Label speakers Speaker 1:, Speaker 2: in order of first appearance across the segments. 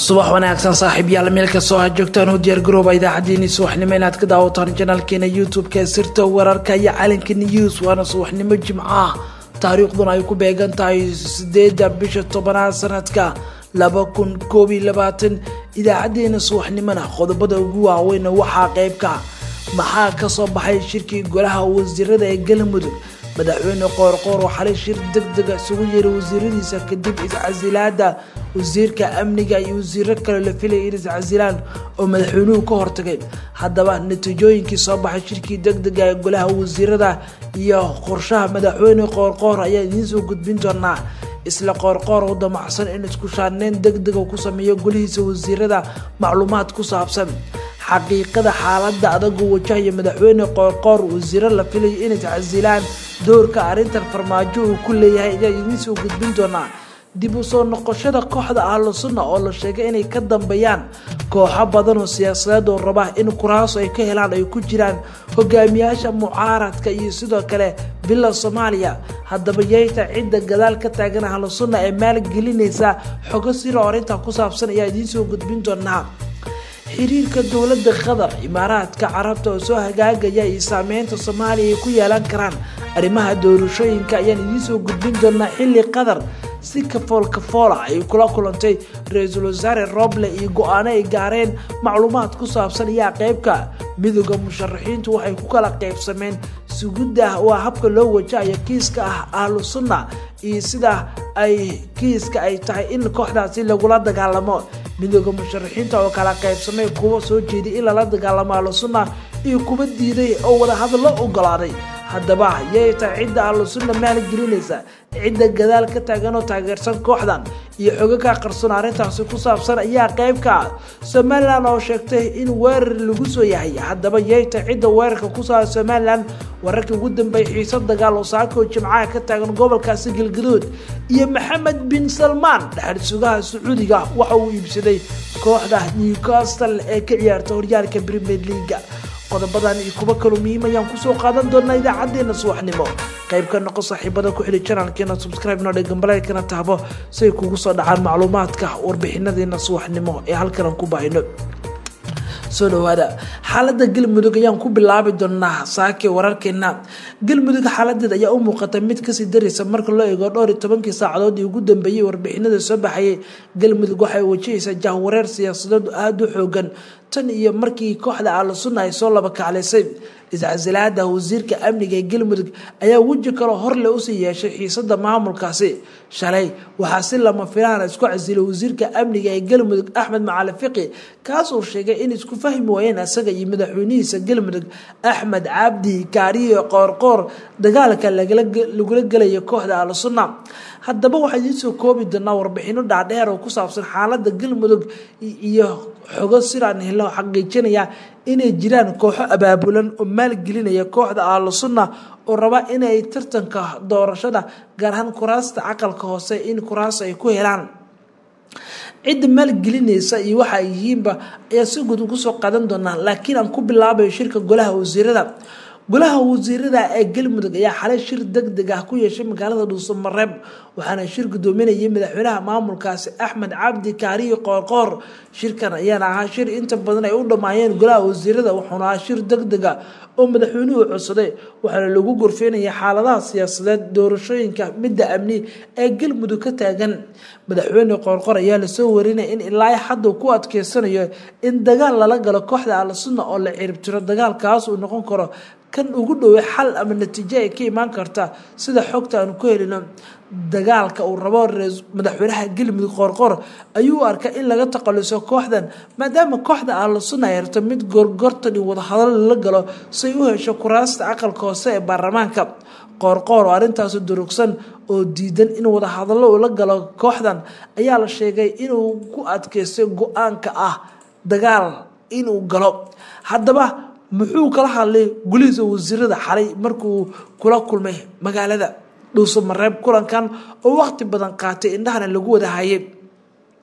Speaker 1: subax wanaagsan saaxiib yaal meel kastoo aad joogtaan u diyaar garooba idaacaddeenii subaxnimo inaad ka daawataan janaalkeena youtube-ka sirta wararka iyo calanka news waana subaxnimo jimcaah taariikhduna ay ku beegan tahay sideeda bisha tobanaad sanadka laba kun koob iyo labaatan idaacadeena subaxnimona qodobada ugu waaweyna waxaa qeybka maxaa kasoo baxay shirkii golaha wasiirada ee galmudug madaxweyne qoorqoor oo xalay shir deg dega isugu yeeray wasiiradiisa kadib iscasilaada wasiirka amniga iyo wasiiro kale la filaya in iscasilaan oo madaxweynuhu ka hortagay haddaba natiijooyinkii soo baxay shirkii deg dega ee golaha wasiirada iyo qorshaha madaxweyne qoorqoor ayaa idiin soo gudbin doonaa isla qoorqoor oo damacsan in isku shaaneen deg dega ku sameeyo golihiisa wasiirada macluumaad ku saabsan xaqiiqada xaaladda adagoo wajahaya madaxweyne qoorqoor wasiiro la filayo inay iscasilaan doorka arrintan farmaajo uu ku leeyahay ayaa idiin soo gudbin doonaa dib u soo noqoshada kooxda ahlu sunna oo la sheegay inay ka dambeeyaan kooxo badan oo siyaasadeed oo raba in kuraaso ay ka helaan ay ku jiraan hogaamiyaasha mucaaradka iyo sidoo kale bila soomaaliya haddaba yeyta cidda gadaal ka taagan ahlu sunna ee maalgelinaysa xogo siro orinta ku saabsan ayaa idiin soo gudbin doonaa xiriirka dowladda qatar imaaraadka carabta oo soo hagaagaya iyo saameynta soomaaliya ay ku yeelan karaan arrimaha doorashooyinka ayaan idiin soo gudbin doonaa xilli qatar si kafool kafoola ay kula kulantay ra-iisul wasaare roble iyo go-aano ay gaareen macluumaad ku saabsan ayaa qeybka midooda musharaxiintu waxay ku kala qeybsameen sugudda waa habka loo wajahayo kiiska ah ahlu sunna iyo sida ay kiiska ay tahay in kooxdaasi lagula dagaalamo midooda musharaxiinta oo kala qaybsamay kuwa soo jeeday in lala dagaalamo ahlu sunna iyo kuwa diiday oo wadahadallo ogolaaday haddaba yay tahay cidda ahlu sunna maalgelinaysa cidda gadaal ka taagan oo taageersan kooxdan iyo xogaga qarsoon arrintaasi ku saabsan ayaa qeybka ah somalilan oo sheegtay in weerar lagu soo yahay haddaba yay tahay cidda weerarka ku saara somalilan wararkii ugu dambeeyay xiiso dagaal oo saakoo jimcaha ka taagan gobolkaasi galgaduud iyo maxamed bin salmaan dhexal sugaha sacuudiga waxa uu iibsaday kooxda newcastle ee ka ciyaarta horyaalka premier leaga qodobadan iyo kuwo kaloo muhiim ayaan kusoo qaadan doonaa idaacadeena subaxnimo qayb ka noqo saaxiibada ku xili janaalkeena subscribe noo dhegambaleelkana taabo si ay kugu soo dhacaan macluumaadka warbixinadeena subaxnimo ee halkan aan ku baahino soo dhawaada xaalada galmudug ayaan ku bilaabi doonaa saake wararkeena galmudug xaaladeed ayaa u muuqata mid kasii daraysa marka loo eego dhowr iyo tobankii saacadood ii ugu dambeeyey warbixinada soo baxayay galmudug waxay wajahaysaa jahwareer siyaasadeed aada u xoogan tan iyo markii kooxda ahlu sunna ay soo laba kaclaysay iscasilaada wasiirka amniga ee galmudug ayaa weji kaloo horle usii yeeshay xiisada maamulkaasi shalay waxaa si lama filaana isku casilay wasiirka amniga ee galmudug axmed macali fiqi kaasoo sheegay in isku fahmi waayeen isaga iyo madaxweynihiisa galmudug axmed cabdi kaariyo qoorqoor dagaalka lagula gelaya kooxda ahlu sunna haddaba waxaa idiin soo koobi doonaa warbixino dhaadheer oo ku saabsan xaalada galmudug iyo xogo sidaan helo xaqiijinaya inay jiraan kooxo abaabulan oo maalgelinaya kooxda ahlu sunna oo raba inay tartanka doorashada gaar ahaan kuraasta caqalka hoose in kuraas ay ku helaan cidda maalgelinaysa iyo waxa ay yihiinba ayaa si guud ugu soo qaadan doonaa laakiin aan ku bilaabayo shirka golaha wasiirada golaha wasiirada ee galmudug ayaa xalay shir deg deg ah ku yeeshay magaalada dhuusamareeb waxaana shir gudoominayay madaxweynaha maamulkaasi axmed cabdi kaariyo qoorqoor shirkan ayaana ahaa shir inta badan ay u dhammaayeen golaha wasiirada wuxuuna ahaa shir deg dega oo madaxweynuhu codsaday waxaana lagu gorfeynaya xaaladaha siyaasadeed doorashooyinka midda amni ee galmudug ka taagan madaxweyne qoorqoor ayaa lasoo warinaya in ilaa hadda ku adkeysanayo in dagaal lala galo kooxda ahlu sunna oo la ciribtiro dagaalkaas uu noqon karo kan ugu dhowey xal ama natiijo ay ka imaan karta sida xogta aanu ku helino dagaalka uu rabo madaxweynaha galmudug qoorqoor ayuu arkay in laga taqaluso kooxdan maadaama kooxda ahlu sunna ay rabto mid gorgortan iyo wadahadal lala galo say u hesho kuraasta aqalka hoose ee baarlamaanka qoorqoor oo arrintaasi durugsan oo diidan in wadahadallo uu la galo kooxdan ayaa la sheegay inuu ku adkeystay go-aanka ah dagaal inuu galo haddaba muxuu kala hadlay gulihiisa wasiirada xalay markuu kula kulmay magaalada dhuusamareeb kulankan oo waqti badan qaatay indhahana lagu wada hayay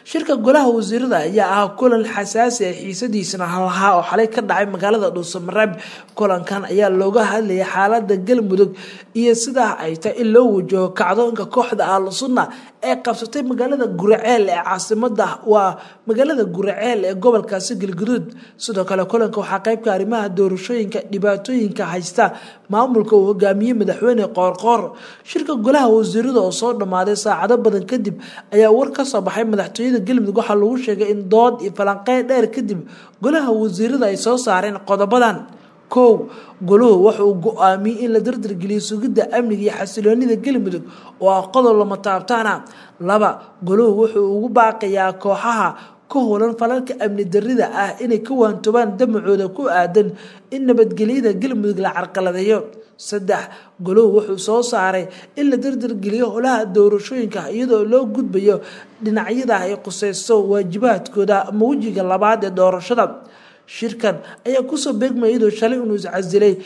Speaker 1: shirka golaha wasiirada ayaa ah kulan xasaasi ah xiisadiisana lahaa oo xalay ka dhacay magaalada dhuusamareeb kulankan ayaa looga hadlayay xaalada galmudug iyo sidaa ay tahay in loo wajaho kacdoonka kooxda ahlu sunna ee qabsatay magaalada guraceel ee caasimada waa magaalada guraceel ee gobolkaasi galguduud sidoo kale kulanka waxaa qeybka arrimaha doorashooyinka dhibaatooyinka haysta maamulka uu hogaamiyey madaxweyne qoorqoor shirka golaha wasiirada oo soo dhammaaday saacado badan kadib ayaa war ka soo baxay madaxtooyada galmudug waxaa lagu sheegay in dood iyo falanqeyn dheer kadib golaha wasiirada ay soo saareen qodobadan kow goluhu waxa uu go-aamiyey in la dardargeliyo sugidda amniga iyo xasiloonida galmudug oo ah qodob lama taabtaana laba goluhu wuxuu ugu baaqayaa kooxaha ka holan falalka amni darida ah inay ka waantoobaan damacooda ku aadan in nabadgelyada galmudug la carqaladeeyo saddex goluhu wuxuu soo saaray in la dardargeliyo holaha doorashooyinka iyadoo loo gudbayo dhinacyada ay quseyso waajibaadkooda ama wejiga labaad ee doorashada shirkan ayaa kusoo beegmaya iyadoo shalay inuu iscasilay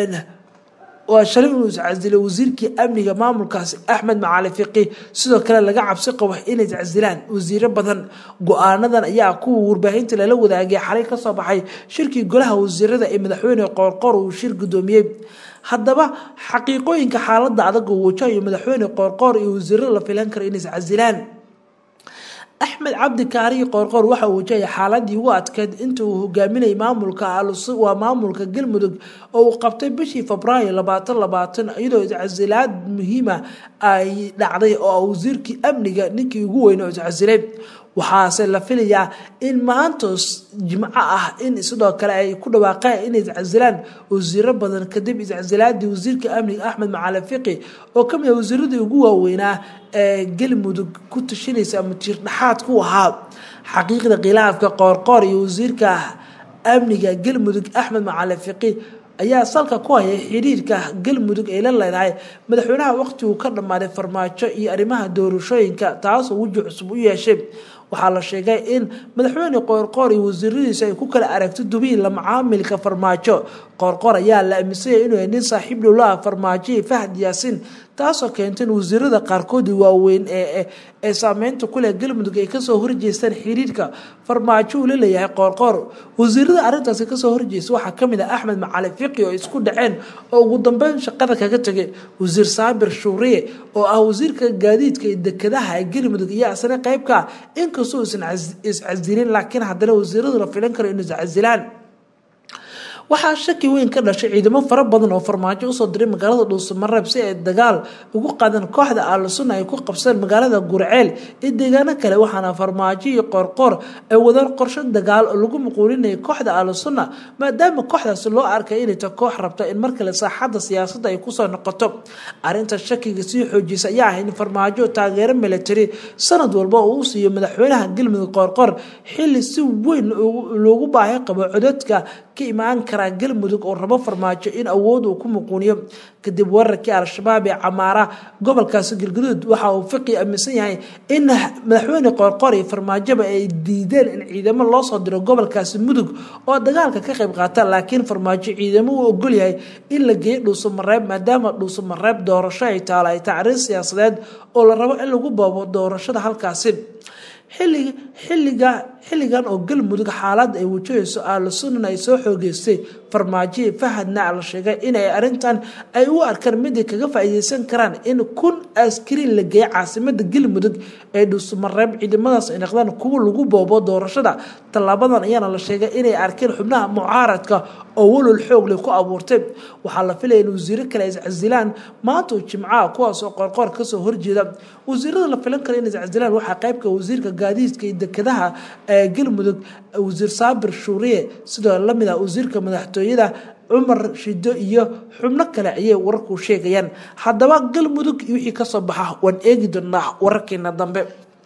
Speaker 1: waa shalay inuu iscasilay wasiirkii amniga maamulkaasi axmed macali fiqi sidoo kale laga cabsi qabo inay iscasilaan wasiiro badan go-aanadan ayaa kuwa warbaahinta lala wadaagay xalay kasoo baxay shirkii golaha wasiirada ee madaxweyne qoorqoor uu shir gudoomiyey haddaba xaqiiqooyinka xaalada adag oo wajahayo madaxweyne qoorqoor iyo wasiirada la filan karo inay iscasilaan axmed cabdi kaariyi qoorqoor waxa uu wajahaya xaaladii ugu adkeyd inta uu hogaaminayay maamulka waa maamulka galmudug oo uu qabtay bishii febraayo labaatan labaatan iyadoo iscasilaad muhiima ay dhacday oo wasiirkii amniga ninkii ugu weyn oo iscasilay waxaase la filayaa in maantos jimco ah in sidoo kale ay ku dhawaaqeen inay iscasilaan wasiiro badan kadib iscasilaadii wasiirka amniga axmed macali fiqi oo kamid ah wasiiradii ugu waaweynaa ee galmudug ku tashanaysa ama tiir dhexaad ku ahaa xaqiiqda khilaafka qoorqoor iyo wasiirka amniga galmudug axmed macali fiqi ayaa salka ku hayay xiriirka galmudug ay la leedahay madaxweynaha waqtigu ka dhammaaday farmaajo iyo arrimaha doorashooyinka taasoo weji cusub u yeeshay waxaa la sheegay in madaxweyne qoorqoor iyo wasiiradiisa ay ku kala aragto dubiin la macaamilka farmaajo qoorqoor ayaa la aaminsanyay inuu nin saaxiib dhowlaha farmaajo iyo fahad yaasiin taasoo keentay in wasiirada qaarkoodii waaweyn ee saameynta kuleh galmudug ay kasoo horjeestaan xiriirka farmaajo uu la leeyahay qoorqoor wasiirada arrintaasi kasoo horjeesta waxaa kamid ah axmed macali fiqi oo isku dhaceen oo ugu dambeyn shaqada kaga tegay wasiir saabir shuuriye oo ah wasiirka gaadiidka iyo dekadaha ee galmudug iyo asna qeybka inkastoo isan iscasilin laakiin haddana wasiiradu la filan karo inuu iscasilaan waxaa shaki weyn ka dhashay ciidamo fara badan oo farmaajo usoo diray magaalada dhuusamareeb si ay dagaal ugu qaadaan kooxda aalusuna ay ku qabsadeen magaalada gurceel iyo deegaano kale waxaana farmaajo iyo qoorqoor ay wadaan qorsho dagaal oo lagu muquulinaya kooxda aalusuna maadaama kooxdaasi loo arkay inay ta koox rabta in mar kale saaxadda siyaasadda ay kusoo noqoto arrinta shakiga sii xoojisa ayaa ah in farmaajo taageero military sanad walba uu u siiyo madaxweynaha galmudug qoorqoor xili si weyn loogu baahi qabo codadka ka imaan karaa galmudug oo rabo farmaajo in awood uu ku muquuniyo kadib wararkii al-shabaab ee camaara gobolkaasi galguduud waxa uu fiqi aaminsan yahay in madaxweyne qoorqoor iyo farmaajoba ay diideen in ciidamo loo soo diro gobolkaasi mudug oo dagaalka ka qayb qaata laakiin farmaajo ciidamo uu ogol yahay in la geeyo dhuusamareeb maadaama dhuusamareeb doorasho ay taalo ay tahay arrin siyaasadeed oo la rabo in lagu boobo doorashada halkaasi xilliga xilliga xilligan oo galmudug xaalad ay wajahayso aalusunan ay soo xoogeystay farmaajoyi fahadna la sheegay inay arrintan ay u arkaan mid ay kaga faa'iideysan karaan in kun askariin la geeya caasimada galmudug ee dhuusamareeb ciidamadaas ay noqdaan kuwa lagu boobo doorashada tallaabadan ayaana la sheegay inay arkeen xubnaha mucaaradka oo walol xoogle ku abuurtay waxaa la filaya in wasiiro kale ay iscasilaan maanta oo jimcaha kuwaas oo qoorqoor kasoo horjeeda wasiirada la filan kara in iscasilaan waxaa qaybka wasiirka gaadiidka iyo dekadaha ee galmudug wasiir saabir shuuriye sidoo lamid ah wasiirka madaxtooyada cumar shido iyo xubno kale ayay wararku sheegayaan haddaba galmudug iyo wixii kasoo baxa waan eegi doonaa wararkeena dambe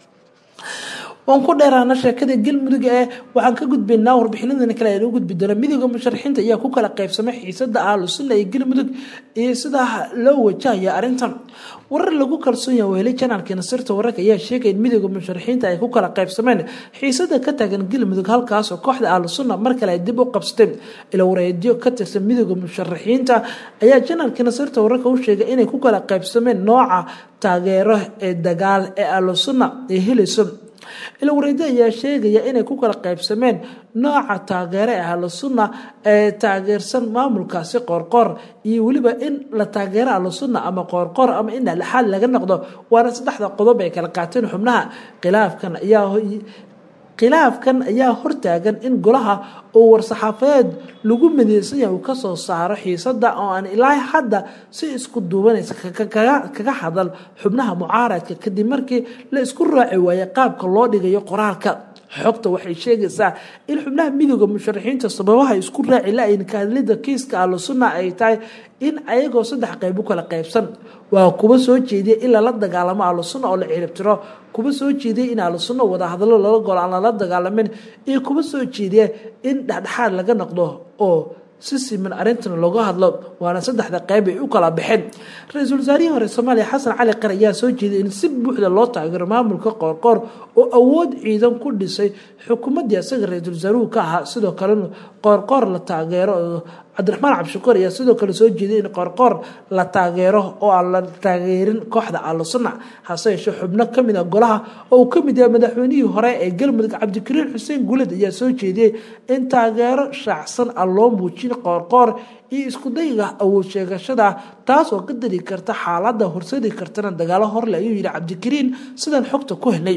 Speaker 1: waan ku dheeraana sheekada galmudug ee waxaan ka gudbaynaa warbixinadana kale aynu gudbi doona midooda musharaxiinta ayaa ku kala qaybsamay xiisada ahlusuna iyo galmudug iyo sidaa loo wajahaya arrintan warar lagu kalsoon yaha weheli janaalkeena sirta wararka ayaa sheegaya in midooda musharaxiinta ay ku kala qaybsameen xiisada ka taagan galmudug halkaasoo kooxda ahlusuna mar kale ay dib u qabsatay ila wareedyo ka tirsan midooda musharaxiinta ayaa janaalkeena sirta wararka u sheegay inay ku kala qaybsameen nooca taageero ee dagaal ee ahlusuna ay helayso ilwareedi ayaa sheegaya inay ku kala qaybsameen nooca taageere ee ahlu sunna ee taageersan maamulkaasi qoorqoor iyo weliba in la taageero ahlu sunna ama qoorqoor ama in dhexdhexaad laga noqdo waana saddexda qodob ay kala qaateen xubnaha khilaafkan ayaa khilaafkan ayaa hortaagan in golaha oo war-saxaafadeed lagu mideysan yahay uu kasoo saaro xiisada oo aan ilaa hadda si isku duubanaysa kaga hadal xubnaha mucaaradka kadib markii la isku raaci waayay qaabka loo dhigayo qoraalka xogta waxay sheegaysaa in xubnaha midooda musharaxiinta sababaha isku raaci la-ayn kahadlida kiiska ahlu sunna ay tahay in ayagoo saddex qayb u kala qaybsan waa kuwa soo jeediya in lala dagaalamo ahlu sunna oo la ciribtiro kuwa soo jeediya in ahlu sunna wada hadallo lala golo aan lala dagaalamin iyo kuwa soo jeediya in dhexdhexaad laga noqdo oo si siman arrintan looga hadlo waana saddexda qayb ay u kala baxeen ra-iisul wasaarihii hore soomaaliya xasan cali qar ayaa soo jeeday in si buuxda loo taageero maamulka qoorqoor oo awood ciidan ku dhisay xukuumaddii asaga ra-iisul wasaaruhu ka ahaa sidoo kalena qoorqoor la taageero cabdiraxmaan cabdishakuur ayaa sidoo kale soo jeeday in qoorqoor la taageero oo aan la taageerin kooxda ahlu sunna hase yeeshee xubno kamid a golaha oo uu kamid yahay madaxweynihii hore ee galmudug cabdikariin xuseen guuled ayaa soo jeediyey in taageero shaacsan aan loo muujin qoorqoor iyo iskudayga awood sheegashada taas oo ka dari karta xaalada horsadi kartana dagaalo horle ayuu yihi cabdikariin sidaan xogta ku helnay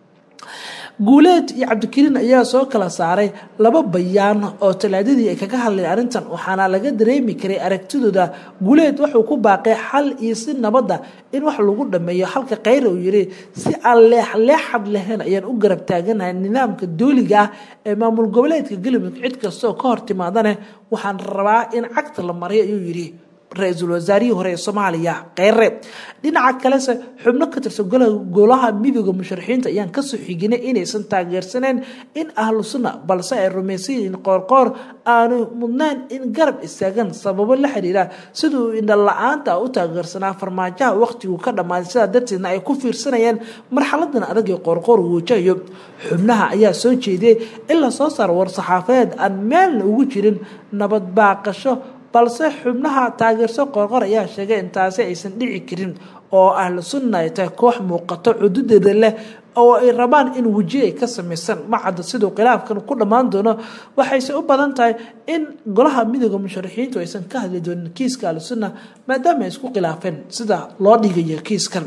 Speaker 1: guuleed iyo cabdikariin ayaa soo kala saaray laba bayaan oo talaadadii ay kaga hadleen arrintan waxaana laga dareemi karay aragtidooda guuleed wuxuu ku baaqay xal iyo si nabadda in wax lagu dhameeyo halka khayra uu yiri si aan leexleexad lahayn ayaan u garab taaganahay nidaamka dooliga ah ee maamul goboleedka galmudug cid kastaoo ka hor timaadane waxaan rabaa in cagta la mariyo ayuu yidhi ra-iisul wasaarihii hore ee soomaaliya kheyre dhinaca kalese xubno ka tirsan golaha midooda musharaxiinta ayaan kasoo xiginay inaysan taageersaneen in ahlu sunna balse ay rumaysayiin in qoorqoor aanu mudnaan in garab istaagan sababo la xiriira siduu indha la-aanta u taageersanaa farmaajaha waqtigu ka dhammaaday sidaa darteedna ay ku fiirsanayeen marxaladan adag ee qoorqoor uu wajahayo xubnaha ayaa soo jeediyey in lasoo saaro war-saxaafadeed aan meelna ugu jirin nabad baaqasho balse xubnaha taageerso qoorqor ayaa sheegay in taasi aysan dhici karin oo ahlu sunna ay tahay koox muuqato cududeeda leh oo ay rabaan in weji ay ka samaysan macadda siduu khilaafkan ku dhammaan doono waxayse u badan tahay in golaha midooda musharaxiintu aysan ka hadli doonin kiiska ahlu sunna maadaama ay isku khilaafeen sida loo dhigayo kiiskan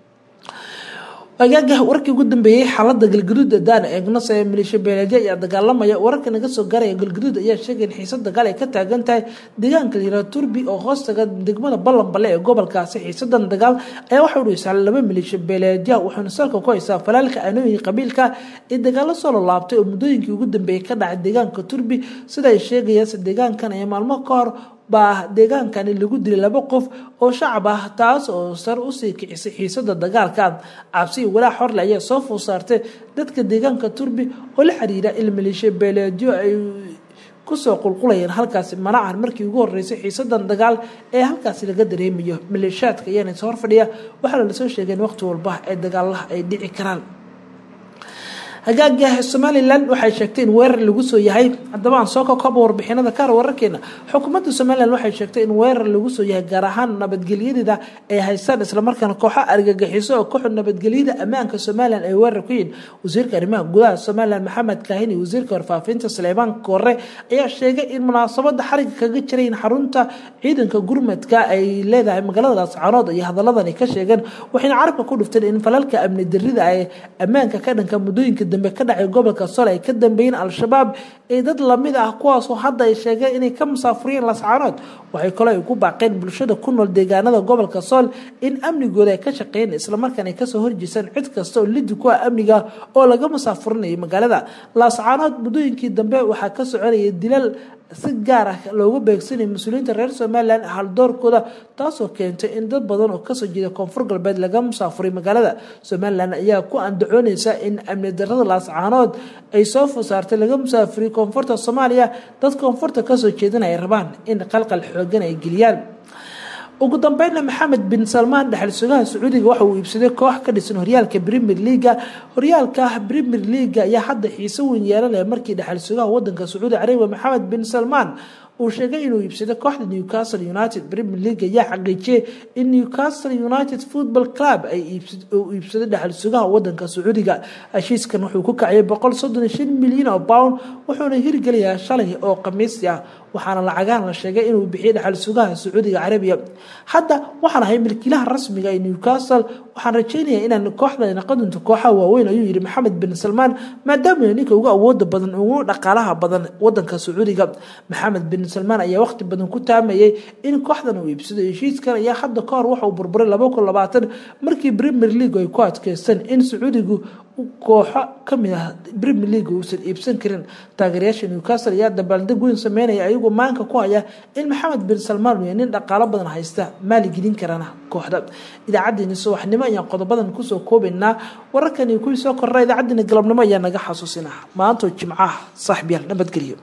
Speaker 1: agaagah warkii ugu dambeeyey xaalada galgaduud daan eegno see maleeshiya beeleedyo ayaa dagaalamaya wararka naga soo gaaraya galgaduud ayaa sheegay in xiisa dagaal ay ka taagan tahay deegaanka layihah turbi oo hoostaga degmada ballanbale ee gobolkaasi xiisadan dagaal ayaa waxa udhaysaa laba maleeshiya beeleedya waxaana salka ku haysaa falaalka aanooyin qabiilka ee dagaalo soo lolaabtay oo muddooyinkii ugu dambeeyey ka dhacay deegaanka turbi sida ay sheegayaanse deegaankan ayaa maalmo ka hor baa deegaankani lagu dilay laba qof oo shacab ah taas oo sar usii kicisay xiisada dagaalka cabsi iyo walaac horle ayaa soo food saartay dadka deegaanka turbi oo la xiriira il maleeshiya beeleedyo ay kusoo qulqulayeen halkaasi manacan markii ugu horeysay xiisadan dagaal ee halkaasi laga dareemayo maleeshiyaadka ayaana is horfadhiya waxaana lasoo sheegay in waqti walba ee dagaalaha ay dhici karaan hagaaga somalilan waxay sheegtay in weerar lagu soo yahay haddaba aan soo kakooba warbixinada kaar wararkeena xukuumadda somalilan waxay sheegtay in weerar lagu soo yahay gaar ahaan nabadgelyadeeda ay haystaan islamarkaana kooxo argagixiso oo kooxda nabadgelyada ammaanka somalilan ay weerar ku yihin wasiirka arrimaha gudaha somalilan maxamed kaahin iyo wasiirka warfaafinta suleymaan koore ayaa sheegay in munaasabada xariga kaga jirayn xarunta ciidanka gurmadka ay leedahay magaalada laascaanood iyo hadalladan ay ka sheegeen waxayna carabka ku dhufteen in falalka amni darida ay ammaanka ka dhanka muddooyinka dambe ka dhacay gobolka sool ay ka dambeeyeen al-shabaab ee dad lamid ah kuwaasoo hadda ay sheegeen inay ka musaafuriyeen lascaanood waxay kaloo ay ku baaqeen bulshada ku nool deegaanada gobolka sool in amnigooda ay ka shaqeeyeen islamarkaana ay kasoo horjeesaan cid kasta oo lidi ku ah amniga oo laga musaafurinayo magaalada laascaanood muddooyinkii dambe waxaa ka soconaya dilal si gaar ah looga beegsanaya mas-uuliyiinta reer somalilan haldoorkooda taasoo keentay in dad badan oo kasoo jeeda koonfur galbeed laga musaafuray magaalada somalilan ayaa ku andacooneysa in amni darada laascaanood ay soo fosaartay laga musaafuriyo koonfurta soomaaliya dad koonfurta kasoo jeedana ay rabaan in qalqal xoogan ay geliyaan ugu dambeynna maxamed bin salmaan dhexal sugaha sacuudiga waxa uu iibsaday koox ka dhisan horyaalka premier leaga horyaalka premier leaga ayaa hadda xiise weyn yeelanaya markii dhexal sugaha wadanka sacuudi carabiya maxamed bin salmaan uu sheegay inuu iibsaday kooxda newcastle united premier league ayaa xaqiijiyay in newcastle united football club ay iibsaday dhexal sugaha wadanka sacuudiga heshiiskan wuxuu ku kaciyay boqol soddon iyo shan milyan oo pound wuxuuna hirgelayaa shalay oo khamiisi ah waxaana lacagahan la sheegay inuu bixiyay dhexal sugaha sacuudiga carabiya hadda waxaan ahay milkiilaha rasmiga ee newcastle waxaan rajeynayaa inaan kooxda noqon doonto kooxaha waaweyn ayuu yihi maxamed bin salmaan maadaama ninka ugu awooda badan ugu dhaqaalaha badan wadanka sacuudiga maxamed bin salmaan ayaa waqti badan ku taamayay in kooxdan uu iibsado heshiiskan ayaa hadda kahor waxauu burburay laba kun labaatan markii premier league ay ku adkeysteen in sacuudigu kooxo kamid ah premier league uusan iibsan karin taageerayaasha newcastle ayaa dabaaldeg weyn sameynaya ayagoo maanka ku haya in maxamed bin salmaan uu nin dhaqaalo badan haysta maaligelin karana kooxda idaacadeeni subaxnimo ayaan qodobadan kusoo koobaynaa wararkani kuwii soo korra idaacadeeni galabnimo ayaa naga xasuusinaa maantoo jimcaha saaxiibyaal nabadgelyo